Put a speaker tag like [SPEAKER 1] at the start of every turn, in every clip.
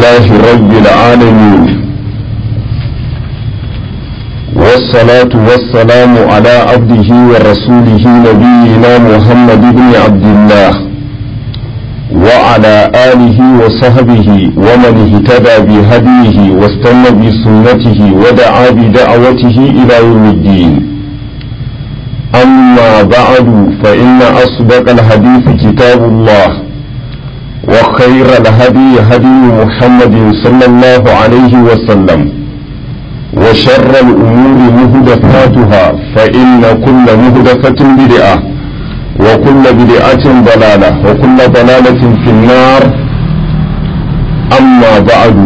[SPEAKER 1] لله رب العالمين والصلاة والسلام على عبده ورسوله نبينا محمد بن عبد الله وعلى آله وصحبه ومن اهتدى بهديه واستنى بسنته ودعا بدعوته إلى يوم الدين أما بعد فإن أصدق الحديث كتاب الله وخير الهدي هدي محمد صلى الله عليه وسلم وشر الأمور مهدفاتها فإن كل مهدفة بدعة وكل بدعة ضلالة وكل ضلالة في النار أما بعد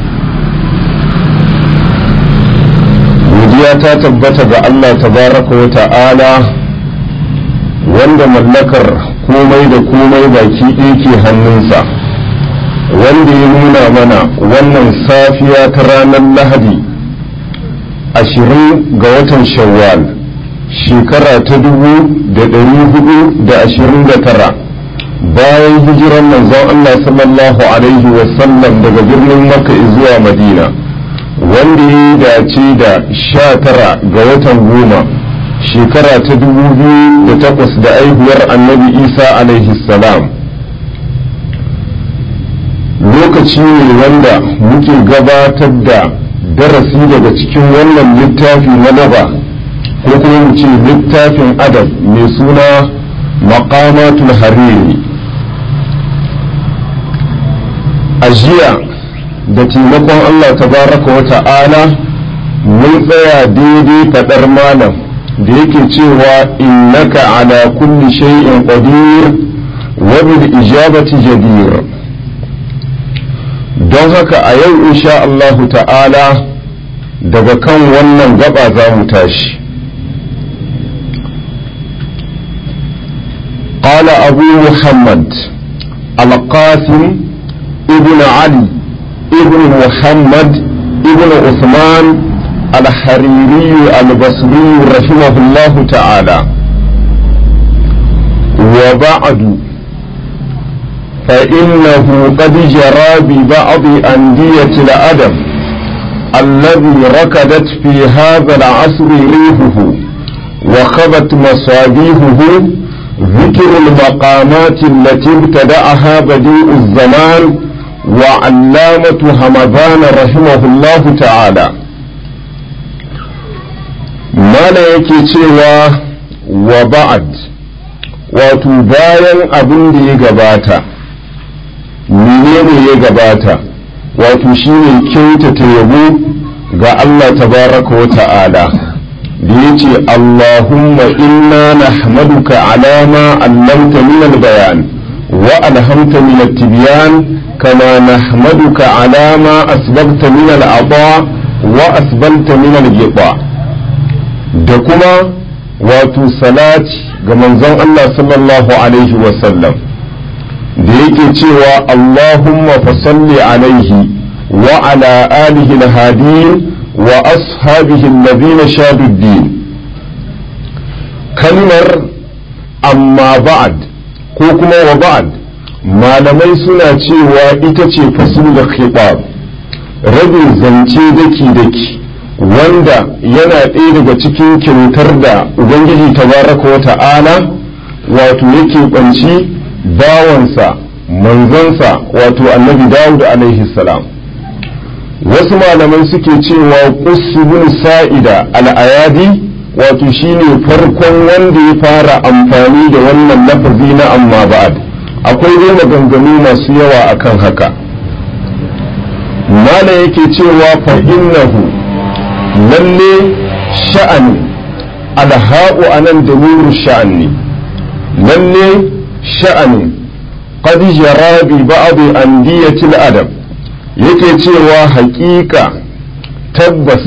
[SPEAKER 1] godiya ta tabbata ga Allah tabaraka wa ta'ala wanda mallakar komai da komai baki ɗaya ke hannunsa wanda ya nuna mana wannan safiya ta ranar lahadi ashirin ga watan shawwal shekara ta dubu da ɗari hudu da ashirin da tara bayan hijiran manzon Allah sallallahu alaihi wasallam daga birnin makka zuwa madina wanda ya dace da sha tara ga watan goma shekara ta dubu biyu da takwas da aihuwar annabi isa alaihi salam lokaci ne wanda muke gabatar da darasi daga cikin wannan littafi na naba ko kuma mu ce littafin adab mai suna maqamatul hariri a jiya da taimakon Allah tabaraka wa ta'ala mun tsaya daidai faɗar malam da yake cewa innaka ala kulli shay'in qadir wa bil ijabati jadir don haka a yau insha Allah ta'ala daga kan wannan gaba za mu tashi قال أبو محمد القاسم ابن علي ابن محمد ابن عثمان الحريري البصري رحمه الله تعالى وبعد فإنه قد جرى ببعض أندية الأدب الذي ركدت في هذا العصر ريحه وخبت مصابيحه ذكر المقامات التي ابتدأها بديء الزمان وعلامة همدان رحمه الله تعالى ما لا yake cewa wa ba'ad wato bayan abin da ya gabata menene ya gabata wato shine kyautata yabo ga Allah tabaraka wa ta'ala da ya ce Allahumma inna nahmaduka ala ma allamta min al-bayan wa alhamta min at-tibyan كما نحمدك على ما أسبغت من العطاء وأسبلت من الغطاء da kuma wato salati ga manzon Allah sallallahu alaihi wasallam da yake cewa Allahumma fasalli alaihi wa ala alihi alhadin wa ashabihi alladhina shadu din kalmar amma ba'd ko kuma wa ba'd malamai suna cewa ita ce fasul da khitab rabin zance daki-daki wanda yana ɗaya daga cikin kyautar da ubangiji tabaraka wa ta'ala wato yake ɓanci bawansa manzansa wato annabi dawud alaihi salam wasu malamai suke cewa bin sa'ida al'ayadi wato shine farkon wanda ya fara amfani da wannan lafazi na amma ba'ad akwai dai maganganu masu yawa akan haka mala yake cewa fa innahu lalle sha'ani alha'u anan da nuru sha'ani lalle sha'ani qad jara bi ba'd andiyatil adab yake cewa haƙiƙa tabbas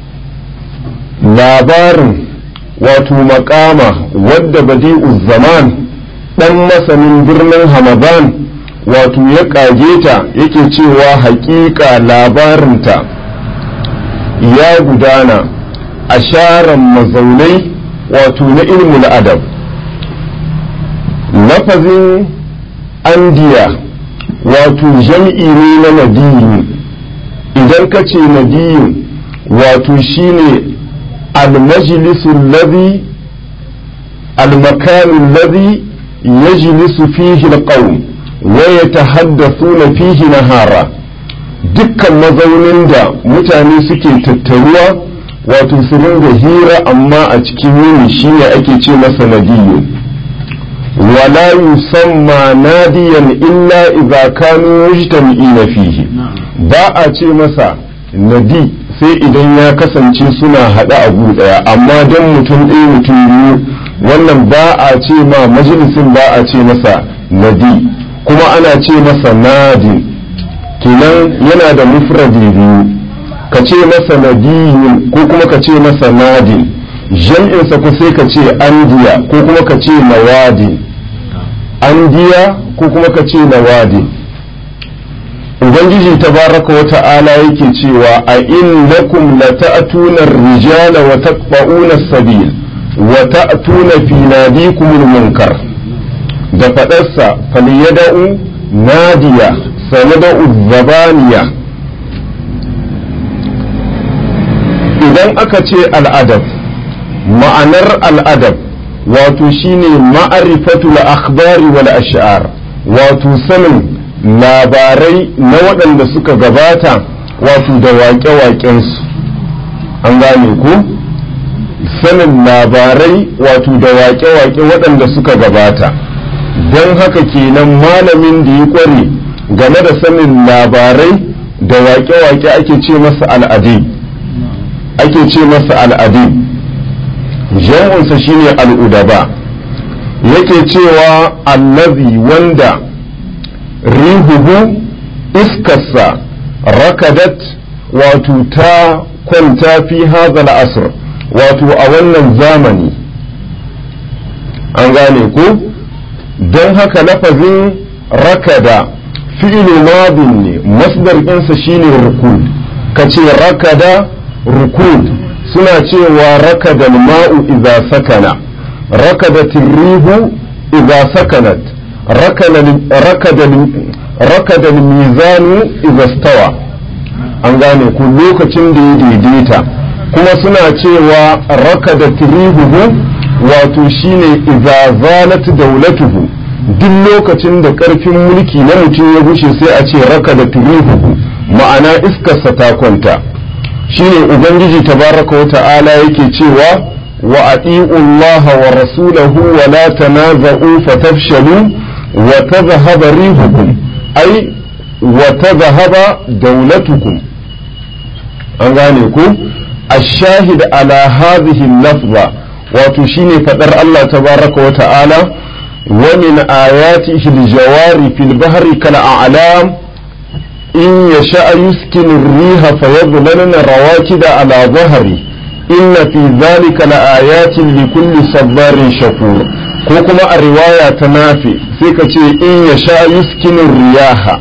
[SPEAKER 1] labarin wato makama wadda badi'uz zaman ɗan masanin birnin hamadan wato ya ƙage ta yake cewa haƙiƙa labarinta ya gudana a sharan mazaunai wato na ilmul adab lafazin andiya wato jam'i ne na nadiyu idan ka ce nadiyu wato shine almajlisul ladhi almakanul ladhi yajlisu fihi alqawm wa yatahaddathuna fihi nahara dukkan mazaunin da mutane suke tattaruwa wato su ringa hira amma a cikin yini shine ake ce masa nadiyu wala yusamma nadiyan illa idza kanu mujtami'ina fihi ba a ce masa nadi sai idan ya kasance suna haɗa abu ɗaya amma don mutum ɗaya mutum biyu wannan ba a ce ma majalisin ba a ce masa nadi kuma ana ce masa nadin kenan yana da mufradi biyu ka ce masa nadiyun ko kuma ka ce masa nadin jam'insa ko sai ka ce andiya ko kuma ka ce nawadin andiya ko kuma ka ce nawadin ubangiji tabaraka wa ta'ala yake cewa a innakum lata'tuna ar-rijala wa taqta'una as-sabil wa ta'tuna fi nadikumul munkar da fadarsa falyada'u nadiya sanada'u zabaniya idan aka ce al'adab ma'anar al'adab wato shine ma'arifatul akhbari wal ash'ar wato sanin labarai na waɗanda suka gabata wato da waƙe-waƙensu an gane ku sanin labarai wato da waƙe-waƙe waɗanda suka gabata don haka kenan malamin da ya ƙware game da sanin labarai da waƙe-waƙe ake ce masa al'adi ake ce masa al'adi jam'unsa shine al'udaba yake cewa allazi wanda rihuhu iskarsa rakadat wato ta kwanta fi hazal asr wato a wannan zamani an gane ko don haka lafazin rakada fi'ilu madin ne masdar ɗinsa shine rukud ka ce rakada rukud suna cewa rakada ma'u idza sakana rakadatin rihu idza sakanat rakada mizanu izastawa an gane ku lokacin da ya daidaita kuma suna cewa rakada tirihuhu wato shine iza zalat daulatuhu duk lokacin da karfin mulki na mutum ya gushe sai a ce rakada tirihuhu ma'ana iskarsa ta kwanta shine ubangiji tabaraka wa ta'ala yake cewa wa ati'u Allah wa rasulahu wa la tanaza'u fatafshalu wa tadhhaba rihukum ai wa tadhhaba dawlatukum an gane ku الشاهد على هذه اللفظة وتشيني فدر الله تبارك وتعالى ومن آياته الجوار في البحر كالأعلام إن يشاء يسكن الريح فيظللن رواكد على ظهره إن في ذلك لآيات لكل صبار شكور كوكما الرواية تنافي سيكتي إن يشاء يسكن الرياح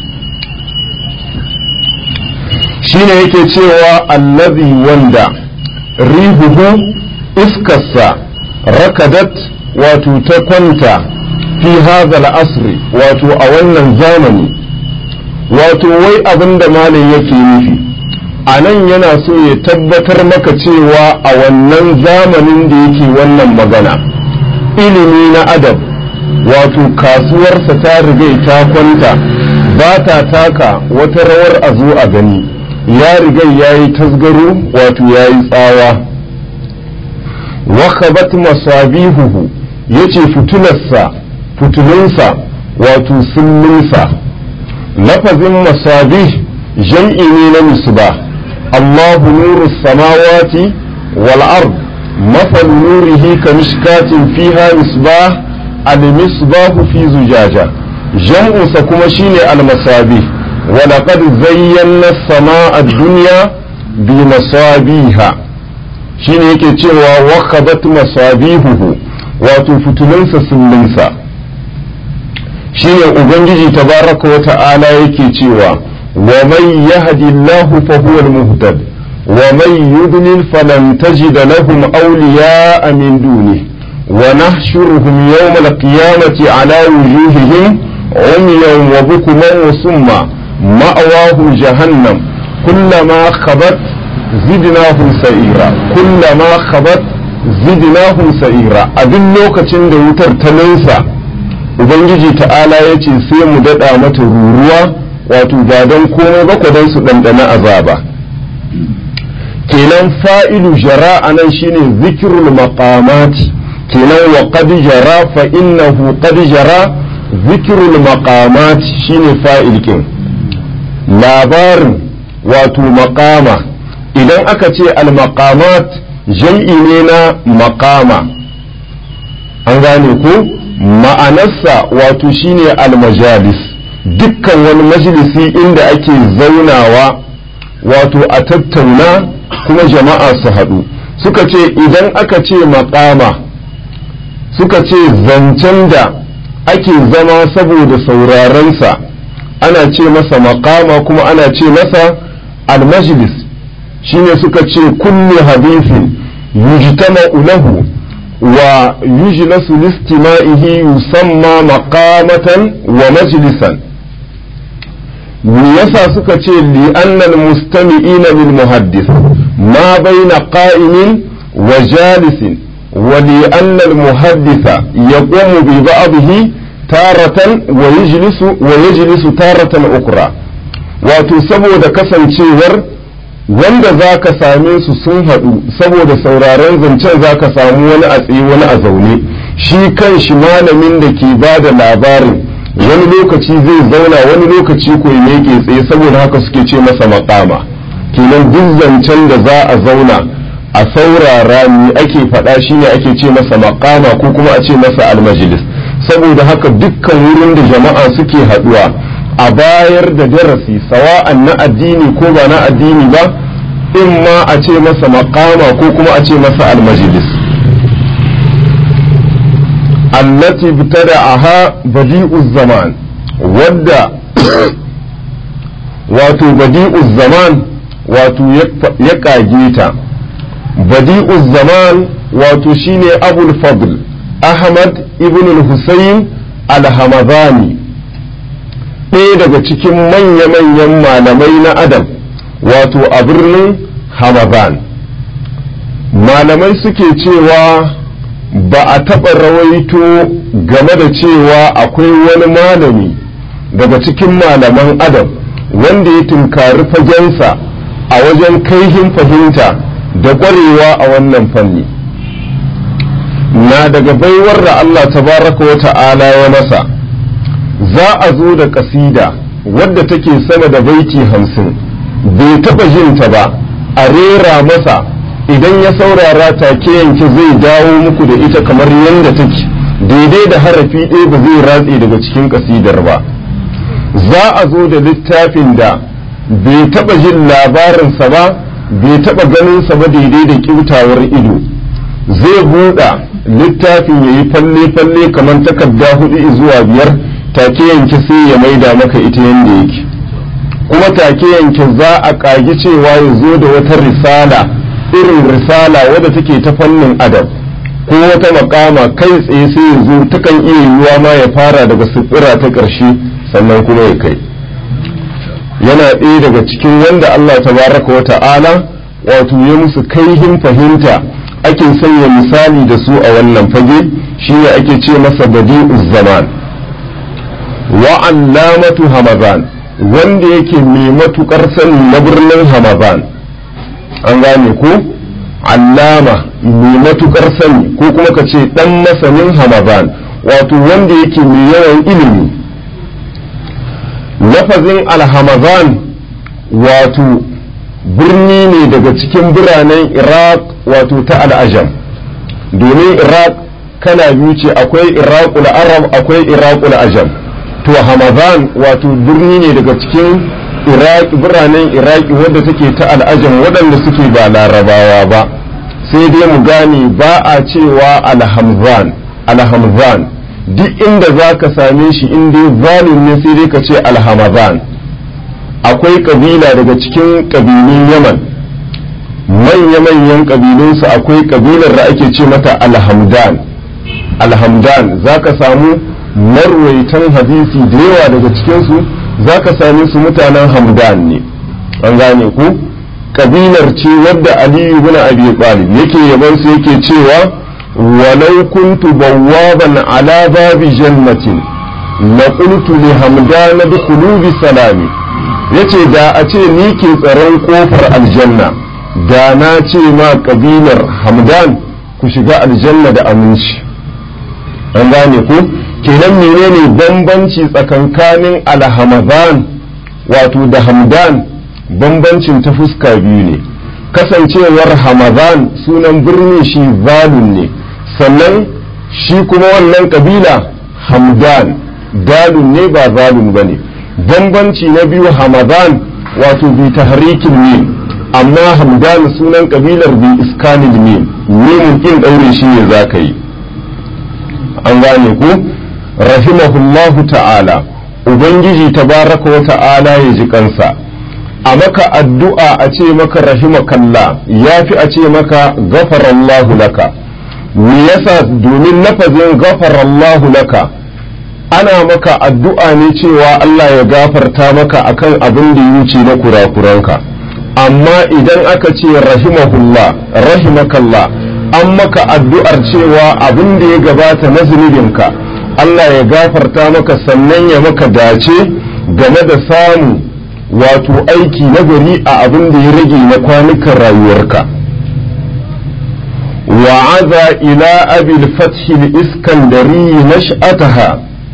[SPEAKER 1] shine yake cewa allazi wanda rihuhu iskarsa rakadat wato ta kwanta fi hadhal asri wato a wannan zamani wato wai abin da malam yake nufi a nan yana so ya tabbatar maka cewa a wannan zamanin da yake wannan magana ilimi na adab wato kasuwarsa ta riga ta kwanta ba ta taka wata rawar a zo a gani ya riga ya yi tasgaro wato ya yi tsawa wakabat masabihuhu ya ce fitularsa fitulunsa wato sullinsa lafazin masabih jam'i ne na misbah Allahu nuru samawati wal ard مثل نوره كمشكاة فيها مصباح المصباح في زجاجة جمع سكما شيني المصابيح ولقد زينا السماء الدنيا بمصابيها shine yake cewa wakabat masabihuhu wato fitulunsa sullinsa shine ubangiji tabaraka wa ta'ala yake cewa wa man yahdi Allahu fa huwa al-muhtad wa man yudlil falan tajid lahum awliya'a min dunihi wa nahshuruhum yawma al-qiyamati ala wujuhihim عميا وبكما وصما مأواهم جهنم كلما خبت زدناهم سعيرا كلما خبت زدناهم سعيرا abin lokacin da wutar ta nausa ubangiji ta'ala ya ce sai mu daɗa mata ruruwa wato ba don komai ba don su ɗanɗana azaba kenan fa'ilu jara a nan shine zikirul maqamati kenan wa qad jara fa innahu qad jara zikirul maqamati shine fa'il kin labarin wato maqama idan aka ce al maqamat jam'i ne na maqama an gane ko ma'anarsa wato shine al majalis dukkan wani majalisi inda ake zaunawa wato a tattauna kuma jama'a su haɗu suka ce idan aka ce maƙama suka ce zancen da ake zama saboda saurarensa ana ce masa maƙama kuma ana ce masa almajlis shine suka ce kullu hadithin yujtama'u lahu wa yujlasu listima'ihi yusamma maqamatan wa majlisan me yasa suka ce li annal mustami'ina lil muhaddis ma baina qa'imin wa jalisin wa li annal muhaddisa yaqumu bi ba'dihi taratan wa yajlisu wa yajlisu taratan ukra wato saboda kasancewar wanda za ka same su sun haɗu saboda sauraron zancen za ka samu wani a tsaye wani a zaune shi kan shi malamin da ke ba da labarin wani lokaci zai zauna wani lokaci ko ya ke tsaye saboda haka suke ce masa makama kenan duk zancen da za a zauna a saurara ni ake faɗa shi ne ake ce masa makama ko kuma a ce masa almajilis saboda haka dukkan wurin da jama'a suke haɗuwa a bayar da darasi sawa'an na addini ko ba na addini ba in ma a ce masa makama ko kuma a ce masa almajilis allati btada'aha badi'uz zaman wadda wato badi'uz zaman wato ya kage ta badi'uz zaman wato shine abul fadl ahmad ibn al-husayn al-hamadani ɗaya daga cikin manya-manyan malamai na adam wato a birnin hamadan malamai suke cewa ba a taɓa rawaito game da cewa akwai wani malami daga cikin malaman adam wanda ya tunkari fagensa a wajen kaihin fahimta da ƙwarewa a wannan fanni na daga baiwar da Allah tabaraka wa ta'ala ya masa za a zo da ƙasida wadda take sama da baiti hamsin bai taɓa jinta ba a rera masa idan ya saurara take yanke zai dawo muku da ita kamar yadda take daidai da harafi ɗaya ba zai ratse daga cikin ƙasidar ba za a zo da littafin da bai taɓa jin labarinsa ba bai taɓa ganinsa ba daidai da ƙiutawar ido zai buɗa littafin ya yi falle-falle kamar takarda hudu zuwa biyar take yanke sai ya maida maka ita yadda yake kuma take yanke za a ƙagi cewa ya zo da wata risala irin risala wadda take ta fannin adab ko wata makama kai tsaye sai ya zo takan iya yiwuwa ma ya fara daga sifira ta ƙarshe sannan kuma ya kai yana ɗaya daga cikin wanda Allah tabaraka wa ta'ala wato ya musu kaihin fahimta ake sanya misali da su a wannan fage shine ake ce masa badi'uz zaman wa allamatu hamadan wanda yake mai matukar sani na birnin hamadan an gane ko allama mai matukar sani ko kuma ka ce dan masanin hamadan wato wanda yake mai yawan ilimi lafazin alhamazan wato birni ne daga cikin biranen iraq wato ta al'ajam domin iraq kana biyu ce akwai iraqul arab akwai iraqul ajam to hamadan wato birni ne daga cikin iraq biranen iraki wadda take ta al'ajam waɗanda suke ba larabawa ba sai dai mu gane ba a cewa alhamzan alhamzan duk inda za ka same shi in dai zalim ne sai dai ka ce alhamazan akwai kabila daga cikin kabilun yaman manya-manyan kabilunsu akwai kabilar da ake ce mata alhamdan alhamdan za ka samu marwaitan hadisi da yawa daga cikinsu za ka same su mutanen hamdan ne an gane ku kabilar ce wadda aliyu bin abi talib yake yaban su yake cewa walau kuntu bawwaban ala babi jannatin la qultu li hamdan dukhulu bi salami yace da a ce ni ke tsaron kofar aljanna da na ce ma kabilar hamdan ku shiga aljanna da aminci an gane ku kenan menene bambanci tsakankanin alhamadan wato da hamdan bambancin ta fuska biyu ne kasancewar hamadan sunan birni shi zalun ne sannan shi kuma wannan kabila hamdan dalun ne ba zalun ba ne bambanci na biyu hamadan wato bi tahrikin mim amma hamdan sunan kabilar bi iskanil mim mimun kin daure shi ne za ka yi an gane ku rahimahullahu ta'ala ubangiji tabaraka wa ta'ala ya ji kansa a maka addu'a a ce maka rahimakalla ya fi a ce maka gafarallahu laka me yasa domin lafazin gafarallahu laka ana maka addu'a ne cewa Allah ya gafarta maka akan abin da ya wuce na kurakuranka amma idan aka ce rahimahullah rahimakallah an maka addu'ar cewa abin da ya gabata na zunubinka Allah ya gafarta maka sannan ya maka dace game da samu wato aiki na gari a abin da ya rage na kwanukan rayuwarka wa'aza ila abil fathi iskandari nash'ataha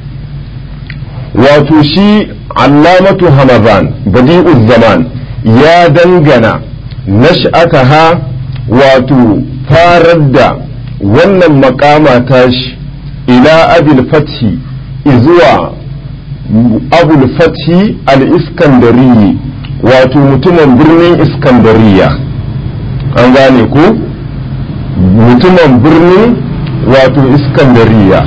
[SPEAKER 1] wato shi allamatu hamazan badi'uz zaman ya dangana nash'ataha wato farar da wannan makama tashi ila abil fathi izuwa abul fathi al-iskandari wato mutumin birnin iskandariya an gane ko mutumin birnin wato iskandariya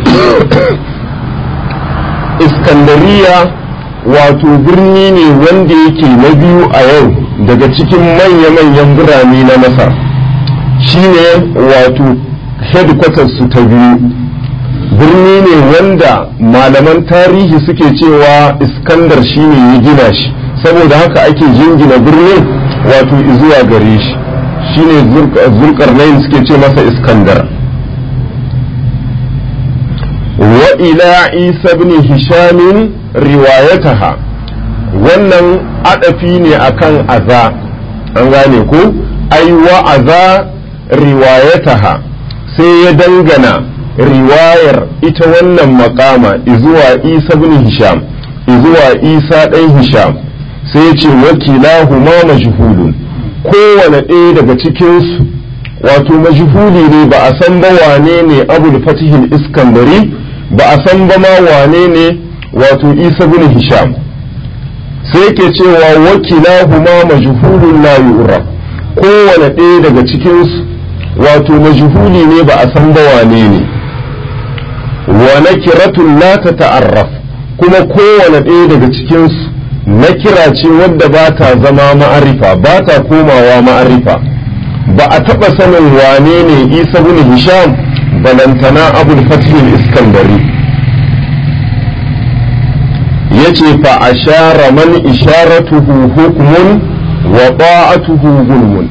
[SPEAKER 1] iskandariya wato birni ne wanda yake na biyu a yau daga cikin manya-manyan birane na masar shine wato headquarters su ta biyu birni ne wanda malaman tarihi suke cewa iskandar shine ya gina shi saboda haka ake jingina birnin wato zuwa gare shi shine zulkarnain suke ce masa iskandar wa ila isa ibn hishamin riwayataha wannan adafi ne akan aza an gane ko ai wa aza riwayataha sai ya dangana riwayar ita wannan makama izuwa isa bin hisham izuwa isa ɗan hisham sai ya ce wakilahuma majhulun kowane ɗaya daga cikinsu wato majhuli ne ba a san ba wane ne abul fatihil iskandari ba a san ba ma wane ne wato isa bin hisham sai yake cewa wakilahuma majhulun la yu'raf kowane ɗaya daga cikinsu wato majhuli ne ba a san ba wane ne wa nakiratun la ta ta'arraf kuma kowane ɗaya daga cikinsu nakira ce wadda ba ta zama ma'arifa ba ta komawa ma'arifa ba a taɓa sanin wane ne isa bin hisham balantana abul fatihul iskandari ya ce fa ashara man isharatuhu hukmun wa ta'atuhu gulmun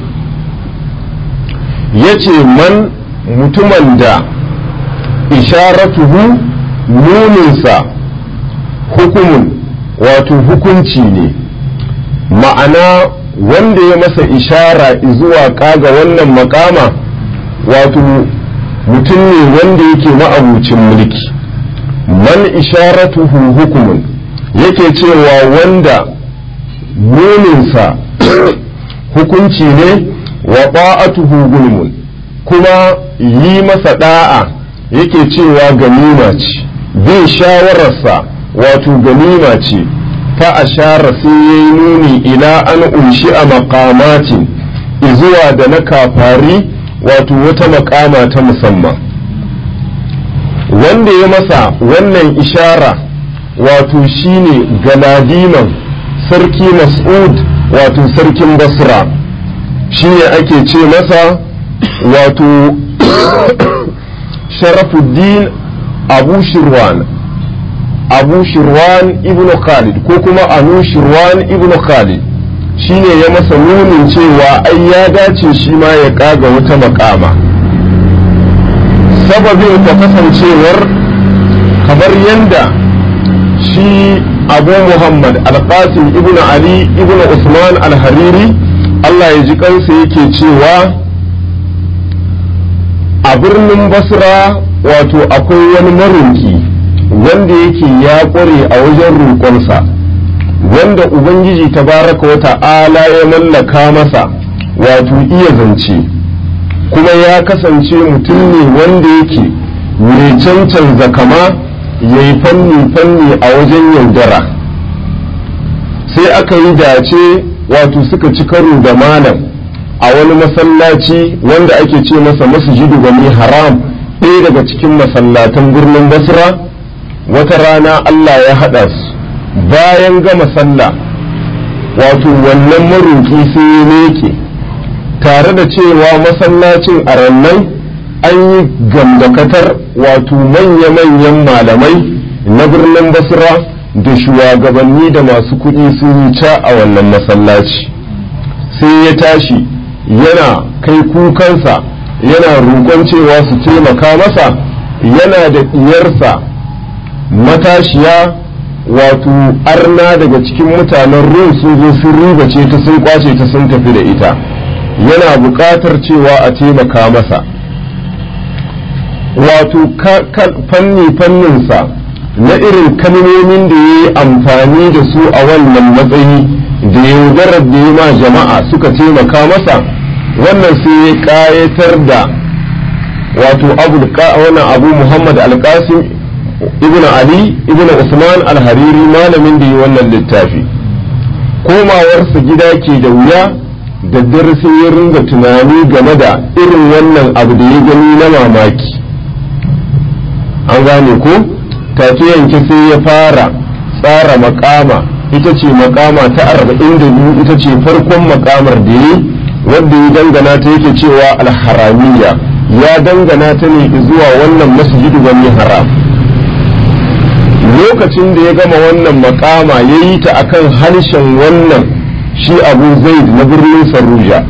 [SPEAKER 1] ya ce man mutumin da isharatuhu nuninsa hukumun wato hukunci ne ma'ana wanda ya masa ishara zuwa kaga wannan makama wato mutum ne wanda yake ma'abucin mulki man isharatuhu hukumun yake cewa wanda nuninsa hukunci ne wa ba'atuhu gulmun kuma yi masa da'a yake cewa ganima ce bin shawararsa wato ganima ce fa ashara sai ya yi nuni ila an unshi a makamatin izuwa da na kafari wato wata makama ta musamman wanda ya masa wannan ishara wato shine galadiman sarki mas'ud wato sarkin basra shine ake ce masa wato sharafuddin abu shirwan abu shirwan ibn khalid ko kuma anu shirwan ibn khalid shine ya masa nunin cewa ai ya dace shi ma ya kaga wata makama sababin ta kasancewar kamar yadda shi abu muhammad alqasim ibn ali ibn usman al-hariri allah ya ji kansa yake cewa a birnin basra wato akwai wani maroki wanda yake ya ƙware a wajen roƙonsa wanda ubangiji tabaraka wa ta'ala ya mallaka masa wato iya zance kuma ya kasance mutum ne wanda yake mai cancanza kama ya yi fanni-fanni a wajen yaudara sai aka yi dace wato suka ci karo da malam a wani masallaci wanda ake ce masa masjidu bani haram ɗaya daga cikin masallatan birnin basra wata rana allah ya haɗa su bayan gama sallah wato wannan maroƙi sai ya meke tare da cewa masallacin a rannan an yi gamdakatar wato manya-manyan malamai na birnin basra da shugabanni da masu kuɗi sun yi ca a wannan masallaci sai ya tashi yana kai kukansa yana roƙon cewa su taimaka masa yana da ɗiyarsa matashiya wato arna daga cikin mutanen rum sun zo sun ribace ta sun kwace ta sun tafi da ita yana buƙatar cewa a taimaka masa wato fanni fanninsa na irin kalmomin da ya yi amfani da su a wannan matsayi da yaudarar da ya ma jama'a suka taimaka masa wannan sai ya ƙayatar da wato wannan abu muhammad alƙasim ibn ali ibn usman al-hariri malamin da yi wannan littafi komawarsa gida ke da wuya da dare sai ya ringa tunani game da irin wannan abu da ya gani na mamaki an gane ko take yanke sai ya fara tsara makama ita ce makama ta arba'in da biyu ita ce farkon makamar da ya wanda ya dangana ta yake cewa alharamiya ya dangana ta ne zuwa wannan masjidu bani haram lokacin da ya gama wannan makama ya yi ta akan harshen wannan shi abu zaid na birnin saruja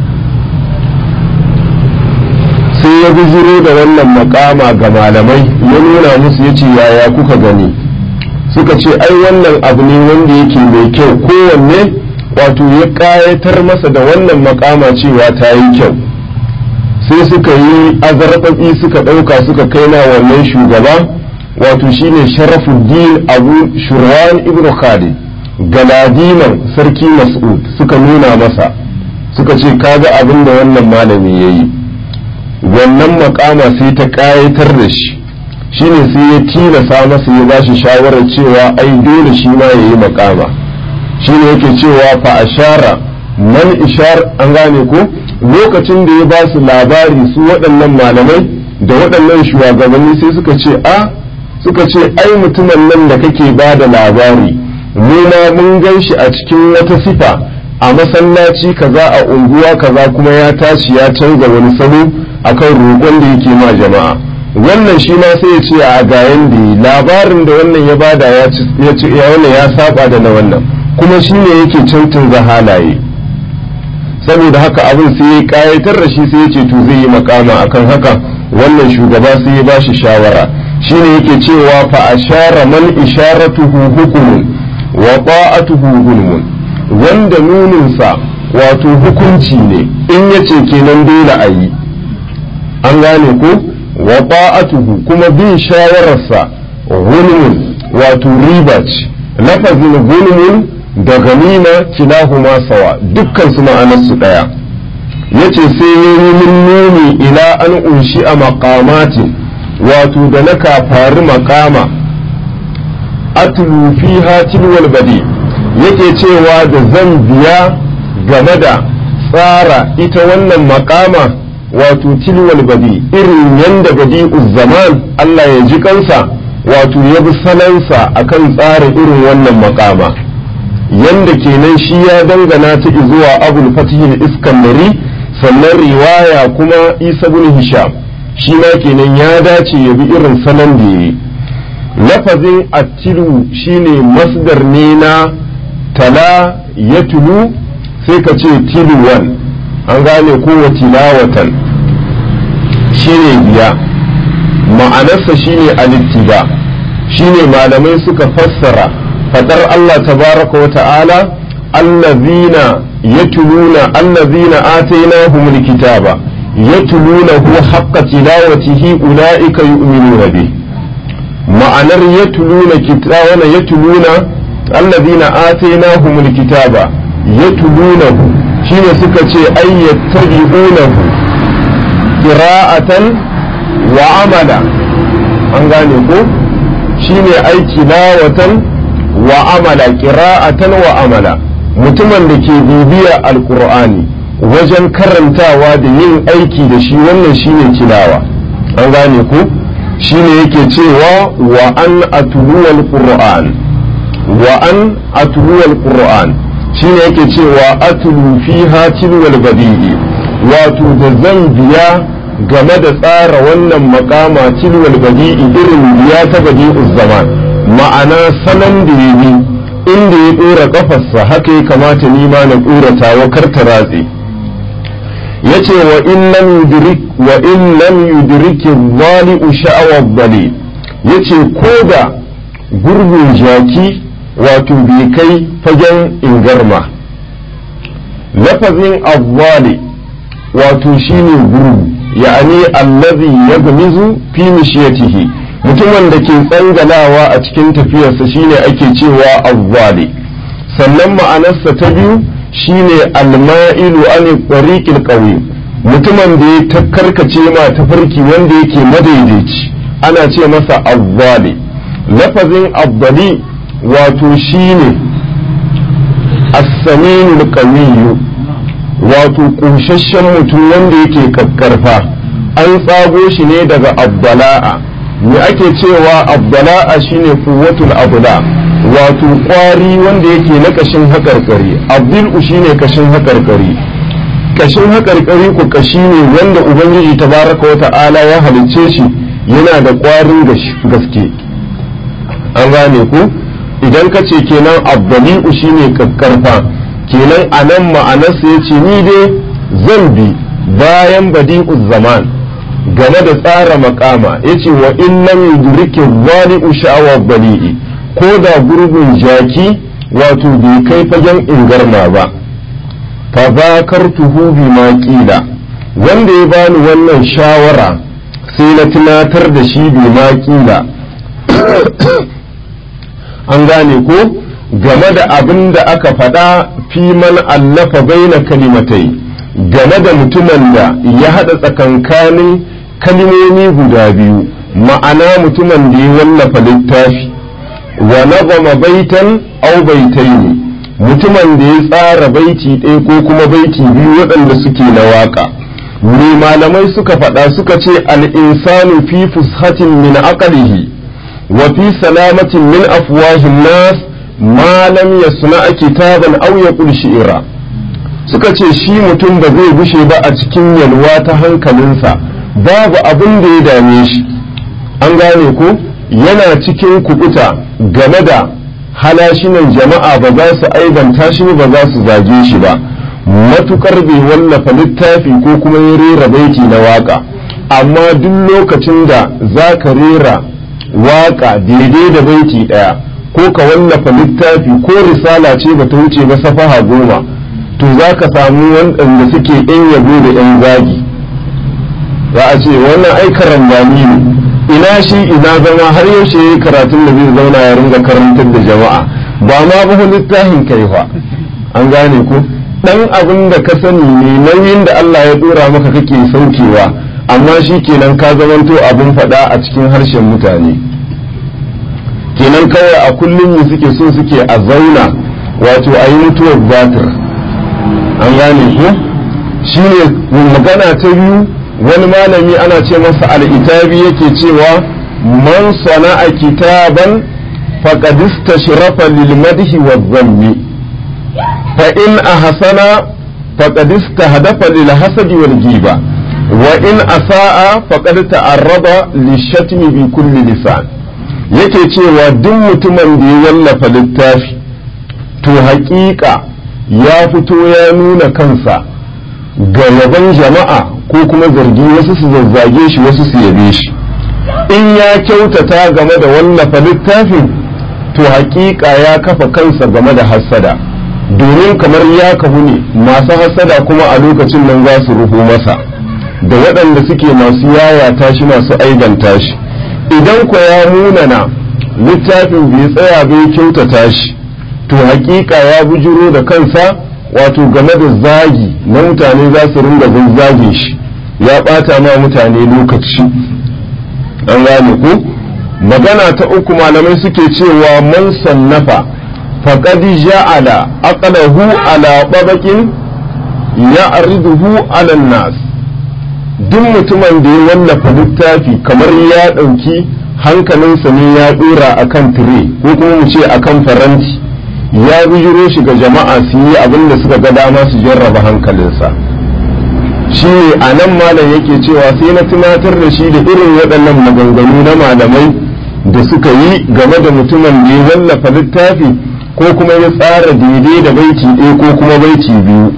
[SPEAKER 1] sai ya bijiro da wannan makama ga malamai ya nuna musu ya ce yaya kuka gani suka ce ai wannan abu ne wanda yake mai kyau kowanne wato ya ƙayatar masa da wannan makama cewa ta yi kyau sai suka yi azarbaɓi suka ɗauka suka kai na wannan shugaba wato shine sharafuddin abu shurwan ibn khalid galadiman sarki mas'ud suka nuna masa suka ce kaga abin da wannan malami ya yi wannan makama sai ta ƙayatar da shi shine sai ya tilasa masa ya ba shi shawarar cewa ai dole shi ma ya yi makama shine yake cewa fa ashara man ishar an gane ko lokacin da ya ba su labari su waɗannan malamai da waɗannan shugabanni sai suka ce a suka ce ai mutumin nan da kake ba da labari mu ma mun gan shi a cikin wata sifa a masallaci kaza a unguwa kaza kuma ya tashi ya canza wani salo akan roƙon da yake ma jama'a wannan shi ma sai ya ce a gayan da labarin da wannan ya bada ya ce ya wannan ya saba da na wannan kuma shi ne yake cancanza halaye saboda haka abin sai ya kayatar da shi sai ya ce to zai yi makama akan haka wannan shugaba sai ya bashi shawara shine yake cewa fa ashara man isharatuhu hukumun wa ta'atuhu hulmun wanda nuninsa wato hukunci ne in yace kenan dole a yi an gane ko wa ta'atuhu kuma bin shawararsa hulmun wato riba ce lafazin hulmun da ganima kilahuma sawa dukkan su ma'anarsu daya yace sai yayi min nuni ila an unshi a maqamatin wato da na kafari makama atlu fiha tilwal badi yake cewa da zan biya game da tsara ita wannan makama wato tilwal badi irin yanda badi zaman Allah ya ji kansa wato ya bi salansa akan tsara irin wannan makama yanda kenan shi ya dangana ta zuwa abul fatihil iskandari sannan riwaya kuma isa bin hisham shi ma kenan ya dace ya bi irin salon da ya yi lafazin attilu shine masdar ne na tala ya tulu sai ka ce tiluwan an gane kowa tilawatan shine biya ma'anarsa shine alittiba shine malamai suka fassara fadar Allah tabaraka wa ta'ala allazina yatluna allazina atainahumul kitaba yatlunahu haqqa tilawatihi ulaika yu'minuna bih ma'anar yatluna kitaba yatluna allazina atainahumul kitaba yatlunahu shine suka ce ay yattabi'unahu qira'atan wa amala an gane ko shine aiki lawatan wa amala qira'atan wa amala mutumin da ke bibiya alqur'ani wajen karantawa da yin aiki da shi wannan shine tilawa an gane ko shine yake cewa wa an atluwal qur'an wa an atluwal qur'an shine yake cewa atlu fiha tilwal badi'i wato da zan biya game da tsara wannan makama tilwal badi'i irin biya ta badi'uz zaman ma'ana salon da ya yi inda ya dora kafarsa haka ya kamata ni ma na dora tawa kar ta ratse yace wa in lam yudrik wa in lam yudrik dhali'u sha'awa bali yace ko da gurbin jaki wato bai kai fagen ingarma lafazin azzali wato shine gurgu ya'ani allazi yagmizu fi mishiyatihi mutumin da ke tsangalawa a cikin tafiyarsa shine ake cewa azzali sannan ma'anarsa ta biyu shine alma'ilu an tariqil qawim mutumin da ya karkace ma tafarki wanda yake madaidaici ana ce masa azzali lafazin azzali wato shine as-saminul qawiyyu wato ƙunshashen mutum wanda yake kakkarfa an tsago shi ne daga abdala'a me ake cewa abdala'a shine kuwatul abda wato ƙwari wanda yake na kashin haƙarƙari abdul shine kashin haƙarƙari kashin haƙarƙari ku kashi ne wanda ubangiji tabaraka wa ta'ala ya halicce shi yana da ƙwarin gaske an gane ku idan ka ce kenan abdali'u shine kakkarfa kenan a nan ma'anarsa ya ce ni dai zan bi bayan badi'u zaman game da tsara makama ya ce wa in lam yudrike wali'u sha'awa bali'i ko da gurbin jaki wato bai kai fagen ingarma ba fa zakartuhu bima qila wanda ya bani wannan shawara sai na tunatar da shi bima qila an gane ko game da abin da aka faɗa fi man allafa baina kalimatai game da mutumin da ya haɗa tsakankanin kalimomi guda biyu ma'ana mutumin da ya wallafa littafi wa nazama baitan au baitaini mutumin da ya tsara baiti ɗaya ko kuma baiti biyu waɗanda suke na waƙa me malamai suka faɗa suka ce al-insanu fi fushatin min aqlihi wa fi salamatin min afwahin nas ma lam yasna kitaban aw yaqul shi'ra suka ce shi mutum ba zai gushe ba a cikin yalwa ta hankalinsa babu abin da ya dame shi an gane ko yana cikin kubuta game da halashinan jama'a ba za su aibanta shi ba za su zage shi ba matukar bai wallafa littafi ko kuma ya rera baiti na waka amma duk lokacin da za ka rera waka daidai da baiti daya ko ka wallafa littafi ko risala ce ba ta wuce ba safaha goma to za ka samu waɗanda suke yan yabo da yan zagi za a ce wannan ai karambani ne ina shi ina zama har yaushe ya yi karatun da zai zauna ya ringa karantar da jama'a ba ma ba littafin kai fa an gane ko dan abin da ka sani ne nauyin da Allah ya dora maka kake saukewa amma shi kenan ka zamanto abin faɗa a cikin harshen mutane kenan kawai a kullum ne suke so suke a zauna wato a yi mutuwar batir an gane ko shi ne magana ta biyu wani malami ana ce masa al'itabi yake cewa man sana'a kitaban faqad istashrafa lil madhi wa dhammi fa in ahsana faqad istahdafa lil hasadi wal giba wa in asa'a faqad ta'arraba lishatmi bi kulli lisan yake cewa duk mutumin da ya wallafa littafi to haƙiƙa ya fito ya nuna kansa ga yaban jama'a ko kuma zargi wasu su zazzage shi wasu su yabe shi in ya kyautata game da wallafa littafin to haƙiƙa ya kafa kansa game da hassada domin kamar ya kahu ne masu hassada kuma a lokacin nan za su ruhu masa da waɗanda suke masu yayata shi masu aibanta shi idan ko ya munana littafin bai tsaya bai kyautata shi to haƙiƙa ya bujiro da kansa wato game da zagi na mutane za su ringa zazzage shi ya ɓata ma mutane lokaci an gane ku magana ta uku malamai suke cewa man sannafa faqad ja'ala aqlahu ala babaqin ya'riduhu ala nas duk mutumin da ya wallafa littafi kamar ya ɗauki hankalinsa ne ya ɗora akan tire ko kuma mu ce akan faranti ya bijiro shi ga jama'a su yi abin da suka ga dama su jarraba hankalinsa shi ne a nan malam yake cewa sai na tunatar da shi da irin waɗannan maganganu na malamai da suka yi game da mutumin da ya wallafa littafi ko kuma ya tsara daidai da baiti ɗaya ko kuma baiti biyu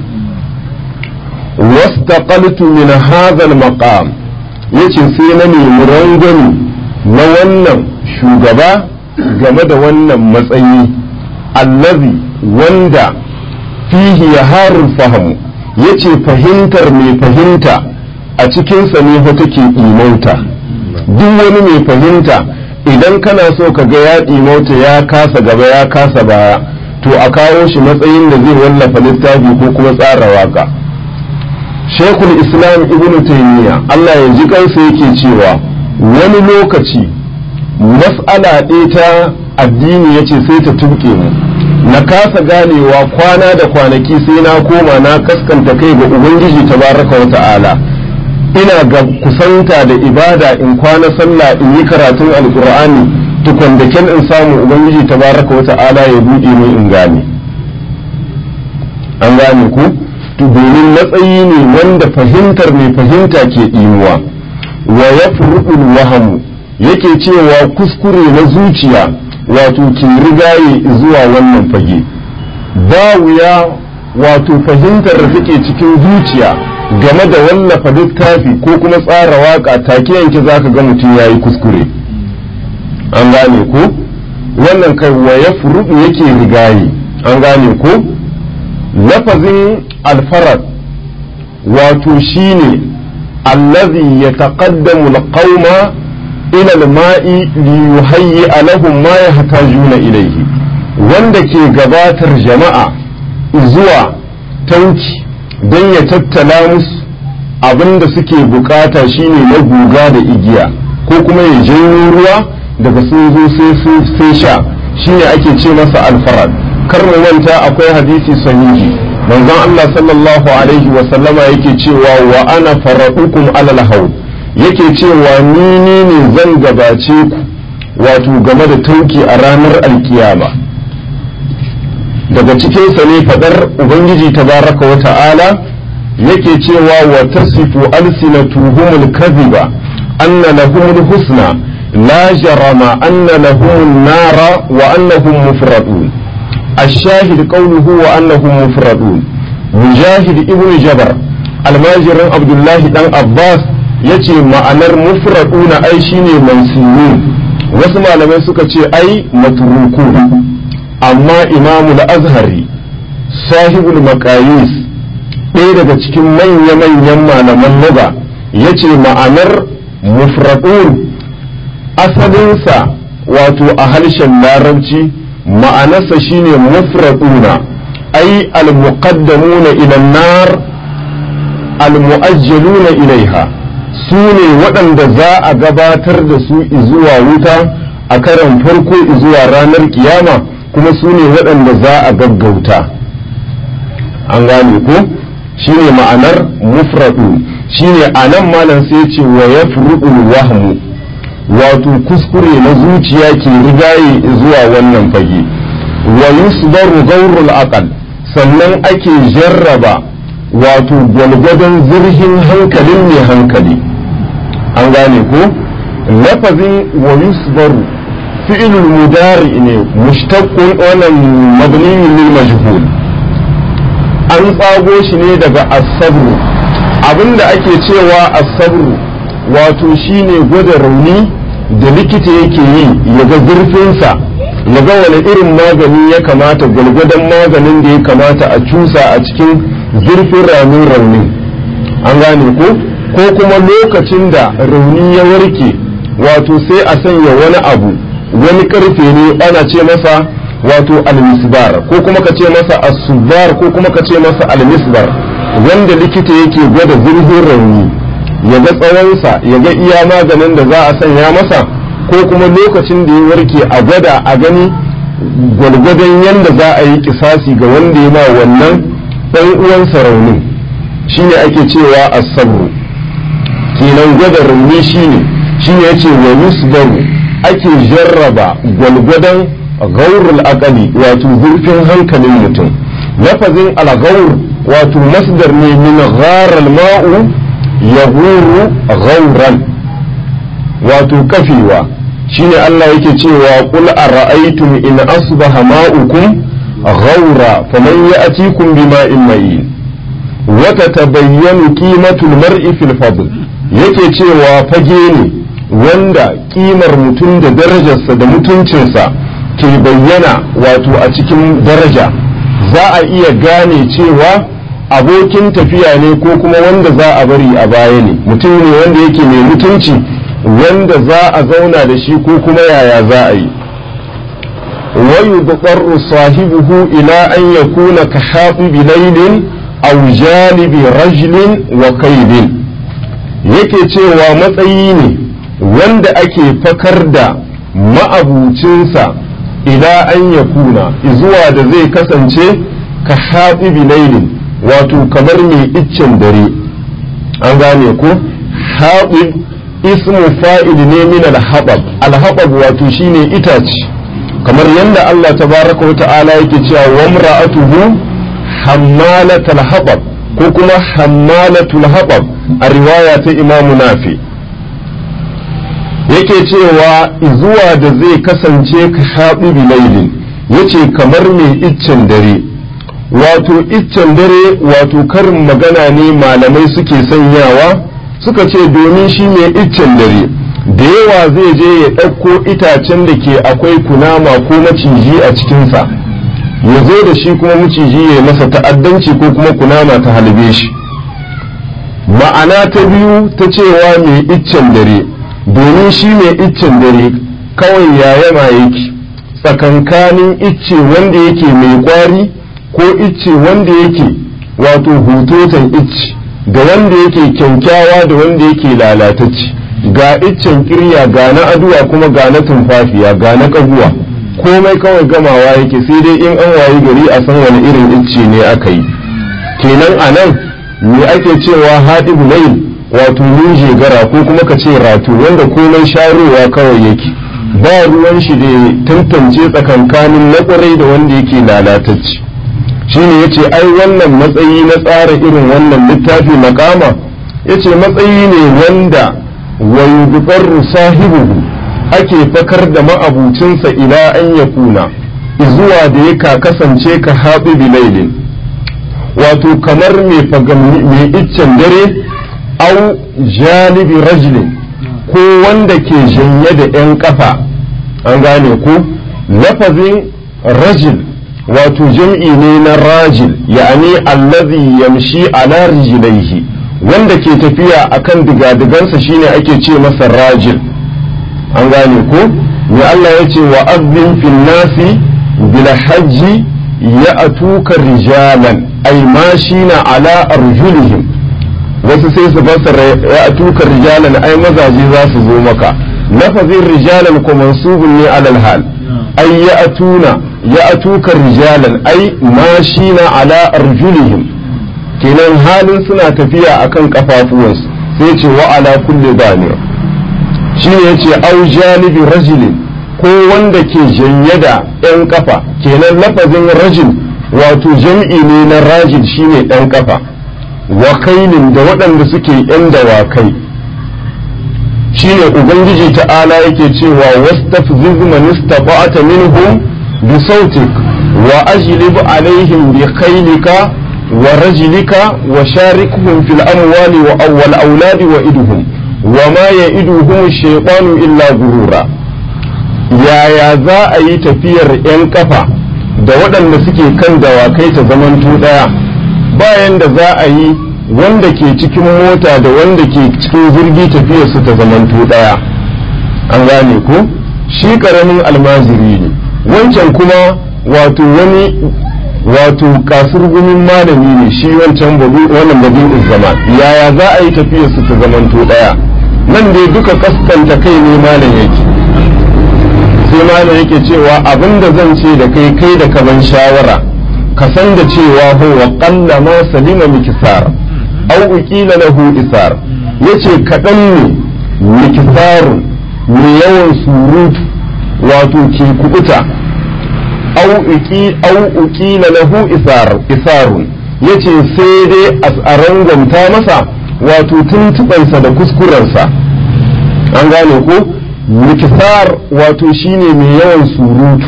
[SPEAKER 1] wastaqaltu min hadha al-maqam yace sai na nemi rangwani na wannan shugaba game da wannan matsayi allazi wanda fihi yaharul fahamu yace fahimtar mai fahimta a cikinsa ne fa take imauta duk wani mai fahimta idan kana so ka ga ya imauta ya kasa gaba ya kasa baya to a kawo shi matsayin da zai wallafa littafi ko kuma tsara waka shekul islam ibnu taymiya Allah ya ji kansa yake cewa wani lokaci mas'ala ɗaya ta addini yace sai ta tuke mu na kasa ganewa kwana da kwanaki sai na koma na kaskanta kai ga ubangiji tabaraka wa ta'ala ina ga kusanta da ibada in kwana sallah in yi karatun alkur'ani tukun da kyan in samu ubangiji tabaraka wa ta'ala ya buɗe min in gane an gane ku to domin matsayi ne wanda fahimtar mai fahimta ke ɗimuwa wa ya wahamu yake cewa kuskure na zuciya wato ke rigaye zuwa wannan fage ba wuya wato fahimtar da take cikin zuciya game da wallafa littafi ko kuma tsara waka take yanke zaka ga mutum ya yi kuskure an gane ko wannan kai wa ya furuɗu yake rigaye an gane ko lafazin alfarad wato shine allazi ya taƙaddamu alƙauma ila alma'i liyuhayyi lahum ma yahtajuna ilayhi wanda ke gabatar jama'a zuwa tauki don ya tattala musu abin da suke bukata shine na guga da igiya ko kuma ya janyo ruwa daga sun zo sai sha shine ake ce masa alfarad kar mu manta akwai hadisi sahihi manzon Allah sallallahu alaihi wa sallama yake cewa wa ana faradukum alal haud yake cewa ni ne ne zan gabace ku wato game da tauki a ranar alkiyama daga cikinsa ne fadar ubangiji tabaraka wa ta'ala yake cewa wa tasifu alsinatuhumul kadhiba anna lahumul husna la jarama anna lahum nara wa annahum mufradun الشاهد قوله وأنهم مفردون مجاهد ابن جبر الماجر عبد الله بن عباس yace ma'anar mufraduna ai shine mansiyun wasu malamai suka ce ai matruku amma imamu al-azhari sahibul maqayis ɗaya daga cikin manya-manyan malaman lugha yace ma'anar mufradun asalinsa wato a harshen larabci ma'anarsa shine mufraduna ai al-muqaddamuna ila nar al-mu'ajjaluna ilaiha su ne waɗanda za a gabatar da su zuwa wuta a karan farko zuwa ranar kiyama kuma su ne waɗanda za a gaggauta an gane ko shine ma'anar mufradu shine anan malam sai ce wa yafrudul wahmu wato kuskure na zuciya ke rigaye zuwa wannan fage wa yusbaru gaurul aqal sannan ake jarraba wato gwalgwadon zurhin hankalin mai hankali an gane ko lafazin wa yusbaru fi'ilul mudari ne mushtaqqun wannan mabniyun lil majhul an tsago shi ne daga as-sabru abinda ake cewa as-sabru wato shine gwada rauni da likita yake yi ya ga zurfinsa ya ga wani irin magani ya kamata gwalgwadon maganin da ya kamata a cusa a cikin zurfin ramin rauni an gane ko ko kuma lokacin da rauni ya warke wato sai a sanya wani abu wani karfe ne ana ce masa wato almisbar ko kuma ka ce masa asubar ko kuma ka ce masa almisbar wanda likita yake gwada zurfin rauni ya ga tsawonsa ya ga iya maganin da za a sanya masa ko kuma lokacin da ya warke a gwada a gani gwalgwadon yadda za a yi kisasi ga wanda ya ma wannan ɗan uwansa raunin shine ake cewa asabru kenan gwada rauni shine shine yace wa yusbaru ake jarraba gwalgwadon gaurul akali wato zurfin hankalin mutum lafazin algaur wato masdar ne min gharal ma'u yahuru gauran wato kafewa shine Allah yake cewa qul ara'aytum in asbaha ma'ukum ghaura faman ya'tikum bima'in ma'in wa tatabayyanu qimatul mar'i fil fadl yake cewa fage ne wanda kimar mutum da darajarsa da mutuncinsa ke bayyana wato a cikin daraja za a iya gane cewa abokin tafiya ne ko kuma wanda za a bari a baya ne mutum ne wanda yake mai mutunci wanda za a zauna da shi ko kuma yaya za a yi wayu buƙarru sahibuhu ila an yakuna ka haɓi bilailin aw jalibi rajlin wa kaidin yake cewa matsayi ne wanda ake fakar da ma'abucinsa ila an yakuna zuwa da zai kasance ka haɓi bilailin wato kamar mai iccen dare an gane ko haɓib ismu fa'il ne min alhabab alhabab wato shine itace kamar yadda Allah tabaraka wa ta'ala yake cewa wa imra'atuhu hammalatal habab ko kuma hammalatul habab a riwaya ta Imam Nafi yake cewa zuwa da zai kasance ka haɓi bilailin yace kamar mai iccen dare wato iccen dare wato karin magana ne malamai suke sanyawa suka ce domin shi mai iccen dare da yawa zai je ya ɗauko itacen da ke akwai kunama ko maciji a cikinsa ya zo da shi kuma maciji ya masa ta'addanci ko kuma kunama ta halbe shi ma'ana ta biyu ta cewa mai iccen dare domin shi mai iccen dare kawai yayama yake tsakankanin icce wanda yake mai kwari ko icce wanda yake wato hutotan icce da wanda yake kyankyawa da wanda yake lalatacce ga iccen kirya ga na aduwa kuma ga na tumfafiya ga na kaguwa komai kawai gamawa yake sai dai in an wayi gari a san wani irin icce ne aka yi kenan a nan me ake cewa haɗibu layl wato nuje gara ko kuma ka ce ratu wanda komai sharowa kawai yake ba ruwan shi da tantance tsakankanin na ƙwarai da wanda yake lalatacce shine yace ai wannan matsayi na tsara irin wannan littafi makama yace matsayi ne wanda wayudbarru sahibuhu ake fakar da ma'abucinsa ila an ya kuna zuwa da ya kasance ka haɓi bilailin wato kamar mai iccen dare au jalibi rajulin ko wanda ke janye da 'yan kafa an gane ko lafazin rajil wato jam'i ne na rajil ya'ani allazi yamshi ala rijlaihi wanda ke tafiya akan digadigansa shine ake ce masa rajil an gane ko ne Allah ya ce wa azzin fil nasi bil hajji ya atuka rijalan ay mashina ala arjulihim wasu sai su fassara ya atuka rijalan ai mazaje za su zo maka lafazin rijalan ko mansubun ne alal hal ay ya atuna ya atuka rijalan ai mashina ala arjulihim kenan halin suna tafiya akan kafafuwansu sai ce wa ala kulli damir shi ne yace au janibi rajulin ko wanda ke janye da ɗan kafa kenan lafazin rajul wato jam'i ne na rajil shine ɗan kafa wa kailin da waɗanda suke ‘yan dawakai shine ubangiji ta'ala yake cewa wastafziz man istata'ta minhum bi sautik wa ajlib alaihim bi khaylika wa rajlika wa sharikhum fil amwali wa awwal auladi wa idhum wa ma ya'iduhum shaytanu illa gurura yaya za a yi tafiyar 'yan kafa da waɗanda suke kan dawakai ta zamanto ɗaya bayan da za a yi wanda ke cikin mota da wanda ke cikin jirgi tafiyar su ta zamanto ɗaya an gane ko shi ƙaramin almajiri ne wancan kuma wato wani wato kasurgumin malami ne shi wancan wannan babin zaman yaya za a yi tafiyar su ta zamanto ɗaya nan dai duka kaskanta kai ne malam yake sai malam yake cewa abinda zan ce da kai kai da kaman shawara ka san da cewa huwa qalla ma salima mikisar aw uqila lahu isar yace kadan ne mikisar ne yawan surutu wato ke kubuta aw uqi aw uqila lahu isar isarun yace sai dai asaran gwamta masa wato tuntubansa da kuskurensa an gane ko mikisar wato shine mai yawan surutu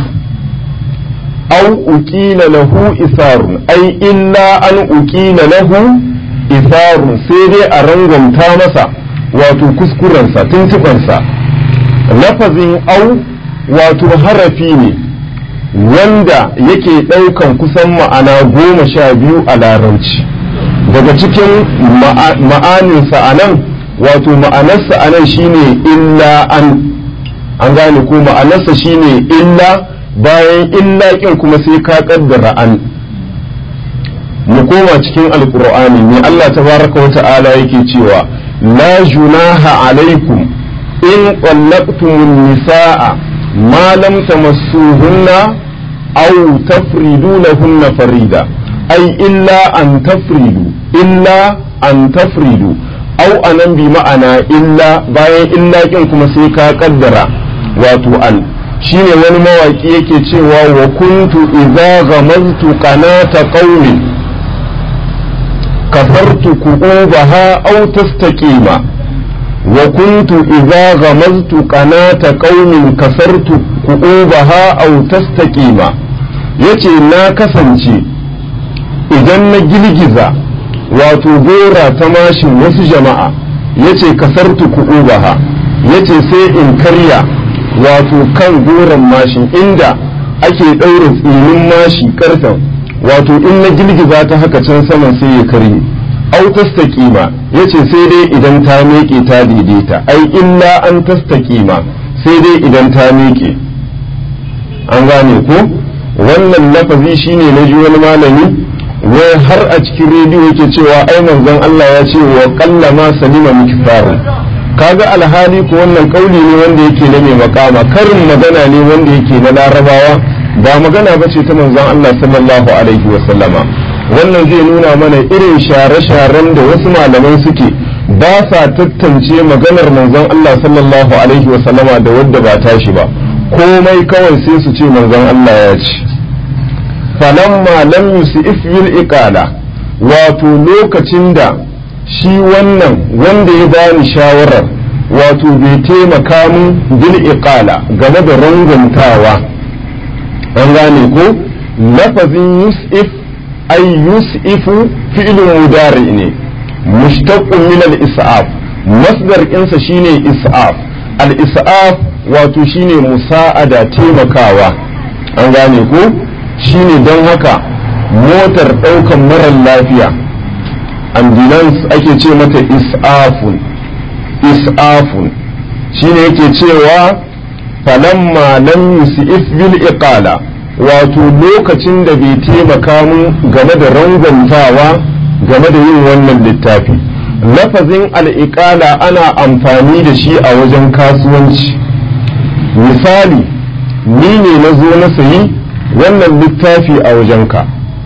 [SPEAKER 1] au uqila lahu isarun ai illa an uqila lahu isarun sai dai a rangwamta masa wato kuskurensa tuntubansa lafazin au wato harafi ne wanda yake ɗaukan kusan ma'ana goma sha biyu a larabci daga cikin ma'aninsa a nan wato ma'anarsa a nan shine illa an an gane ko ma'anarsa shine illa bayan illa kin kuma sai ka kaddara an mu koma cikin alkur'ani ne Allah tabaraka wa ta'ala yake cewa la junaha alaikum in qallaqtumun nisaa ma lam tamassuhunna aw tafridu lahunna farida ay illa an tafridu illa an tafridu au anan bi ma'ana illa bayan illa kin kuma sai ka kaddara wato an shine wani mawaki yake cewa wa kuntu idza ghamaztu qanata qaumin kafartu ku'ubaha aw tastaqima wa kuntu idza ghamaztu qanata qaumin kasartu ku'ubaha aw tastaqima yace na kasance idan na girgiza wato gora ta mashin wasu jama'a yace kasartu ku'ubaha yace sai in karya wato kan goron mashin inda ake ɗaura tsinin mashi karfen wato in na girgiza ta haka can saman sai ya karye au tastaqima yace sai dai idan ta miƙe ta daidaita ai illa an tastaqima sai dai idan ta miƙe an gane ko wannan lafazi shine na ji wani malami wai har a cikin rediyo yake cewa ai manzon Allah ya ce wa qallama salima mikfaru kaga alhali ko wannan kauli ne wanda yake na mai makama karin magana ne wanda yake na larabawa ba magana ba ce ta manzon Allah sallallahu alaihi wa sallama wannan zai nuna mana irin share-sharen da wasu malaman suke ba sa tattance maganar manzon Allah sallallahu alaihi wa sallama da wadda ba tashi ba komai kawai sai su ce manzon Allah ya ce falamma lam yusif bil iqala wato lokacin da shi wannan wanda ya bani shawarar wato bai taimaka min bil iqala game da ranguntawa an gane ko lafazin yus'if ay yus'ifu fi'l mudari ne mushtaqqun min al is'af masdar insa shine is'af al is'af wato shine musa'ada taimakawa an gane ko shine don haka motar ɗaukan marar lafiya ambulance ake ce mata is'afun is'afun shine yake cewa falamma lam yusif bil iqala wato lokacin da bai taimaka mun game da rangwantawa game da yin wannan littafi lafazin al'iƙala ana amfani da shi a wajen kasuwanci misali ni ne na zo na sayi wannan littafi a wajenka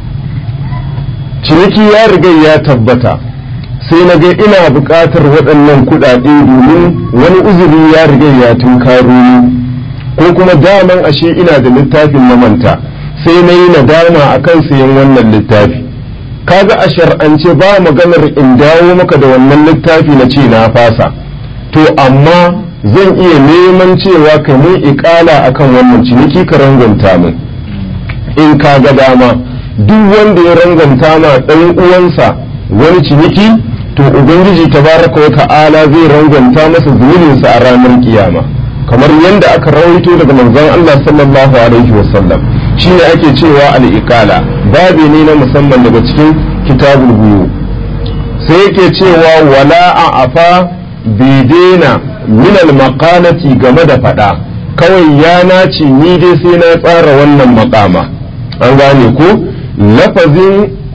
[SPEAKER 1] ciniki ya riga ya tabbata sai na ga ina buƙatar waɗannan kuɗaɗe domin wani uzuri ya riga ya tunkaro ni ko kuma daman ashe ina da littafin na manta sai na yi nadama a kan sayan wannan littafi kaga a shar'ance ba maganar in dawo maka da wannan littafi na ce na fasa to amma zan iya neman cewa ka mun ikala akan wannan ciniki ka rangwanta min in ka ga dama duk wanda ya rangwanta ma ɗan uwansa wani ciniki to ubangiji tabaraka wa ta'ala zai rangwanta masa zunubinsa a ranar kiyama kamar yadda aka rawaito daga manzon Allah sallallahu alaihi wasallam shine ake cewa al-iqala babi ne na musamman daga cikin kitabul buyu sai yake cewa wala a afa bai daina min al-maqalati game da fada kawai ya nace ni dai sai na tsara wannan makama an gane ko lafazin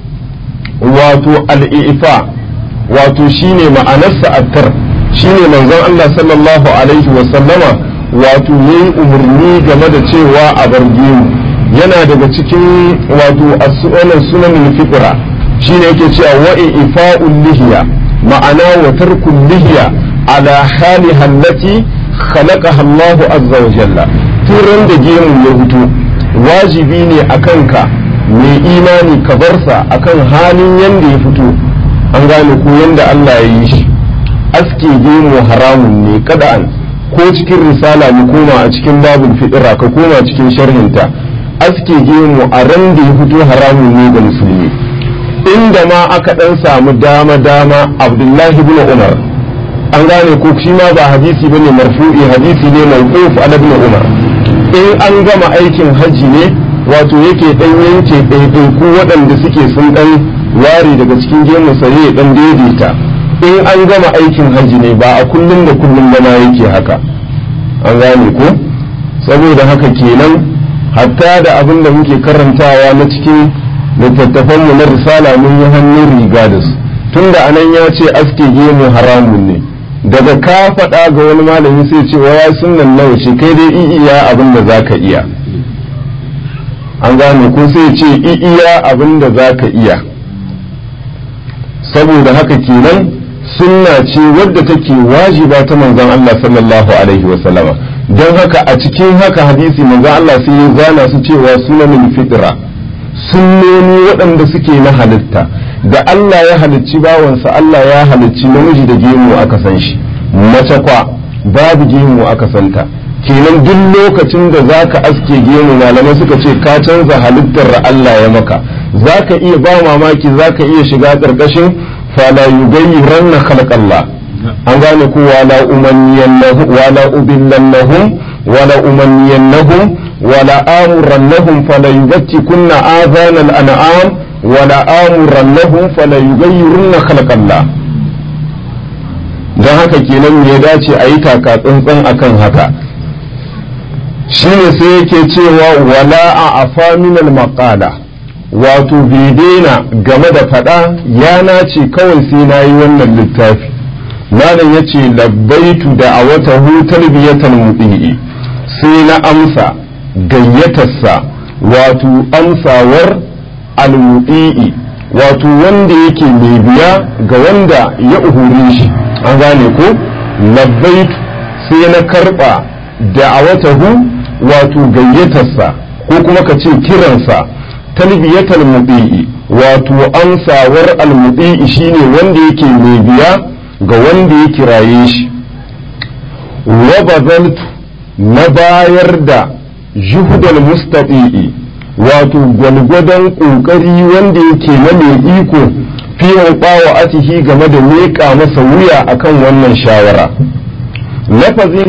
[SPEAKER 1] wato al-ifa wato shine ma'anarsa attar shine manzon Allah sallallahu alaihi wa sallama wato yayi umarni game da cewa a barge yana daga cikin wato as-sunan sunan fitra shine yake cewa wa ifa'ul lihiya ma'ana wa tarkul lihiya ala haliha allati khalaqaha Allah azza wa jalla turan da gemu ya fito wajibi ne akan ka mai imani ka barsa akan halin yanda ya fito an gane ko yanda Allah ya yi shi aske gemu haramun ne kada'an ko cikin risala mu koma a cikin babul fidira ka koma cikin sharhinta aske gemu a ran da ya fito haramun ne ga musulmi inda ma aka dan samu dama dama abdullahi ibn umar an gane ko shi ma ba hadisi bane marfu'i hadisi ne mawquf ala ibn umar in an gama aikin haji ne wato yake dan yanke ɗaiɗaiku waɗanda suke sun dan ware daga cikin gemu sai ya dan daidaita in an gama aikin hajji ne ba a kullum da kullum bana yake haka an gane ko saboda haka kenan hatta da abin da muke karantawa na cikin littattafanmu na risala mun yi hannun riga da su tunda anan ya ce aske gemu haramun ne daga ka faɗa ga wani malami sai ce waya sunan nawa ce kai dai iya abin da za ka iya an gane ko sai ce iya abin da za ka iya saboda haka kenan sunna ce wadda take wajiba ta manzon Allah sallallahu alaihi wa sallama don haka a cikin haka hadisi manzon Allah sai ya zana su cewa sunanin fitra sunnoni waɗanda suke na halitta da Allah ya halicci bawansa Allah ya halicci namiji da gemu aka san shi mace kwa babu gemu aka santa kenan duk lokacin da zaka aske gemu malamai suka ce ka canza halittar da Allah ya maka zaka iya ba mamaki zaka iya shiga ƙarƙashin فلا يغيرن خلق الله an gane ko wala umanniyannahum wala ubillannahum wala umanniyannahum wala amurannahum fala yubtikunna adhana al-an'am wala amurannahum fala yughayyirunna khalq Allah dan haka kenan me ya dace a yi taka tsantsan akan haka shine sai yake cewa wala a afa min al-maqala wato bai daina game da faɗa ya nace kawai sai na yi wannan littafi malam ya ce labbaitu da a wata hutar biyatar mutsi'i sai na amsa gayyatarsa wato amsawar almutsi'i wato wanda yake mai biya ga wanda ya uhuri shi an gane ko labbaitu sai na karɓa da a wata hu wato gayyatarsa ko kuma ka ce kiransa talbiyatal mudi'i wato amsawar almudi'i shine wanda yake mai biya ga wanda ya kiraye shi wa bazaltu na bayar da juhudal mustaqi'i wato gwalgwadon kokari wanda yake na mai iko fi wa atihi game da leƙa masa wuya akan wannan shawara lafazin